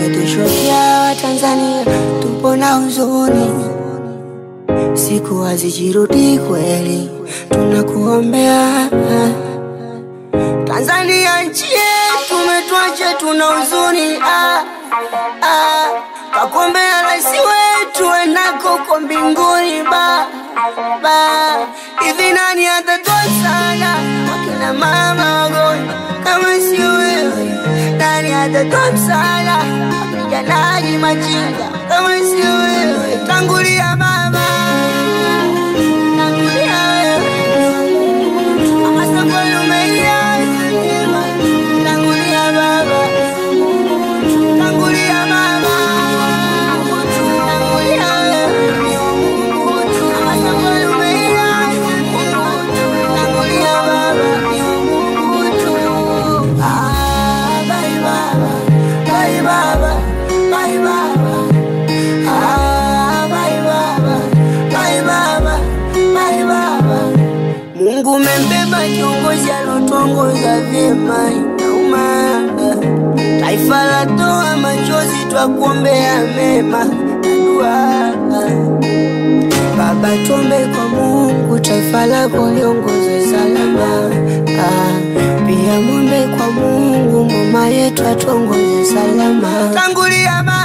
Umetoshokia Tanzania, tupo na huzuni, siku hazijirudi kweli, tunakuombea Tanzania nchi yetu, umetuacha tuna huzuni ah, ah, twakuombea rais wetu enako uko mbinguni ba, ba. Hivi nani atatoa msaada wakina mama wagonjwa kama si wewe? Nani atatoa msaada wapiganaji machinga kama si wewe? Tangulia baba, tangulia wewe Mama safari umeiacha njema. Tangulia baba, tangulia mama, tangulia wewe. Mama safari umeiacha njema. Tangulia baba. Ah, bye baba, bye baba, bye baba. Ah, bye baba, bye baba, bye baba. Mungu umembeba kiongozi alotuongoza vyema, inauma. Taifa latoa machozi, twakuombea mema na dua. Baba, tuombe kwa Mungu, taifa lako liongozwe salama. Ah, Pia mwombe kwa Mungu, mama yetu atuongoze salama. Tangulia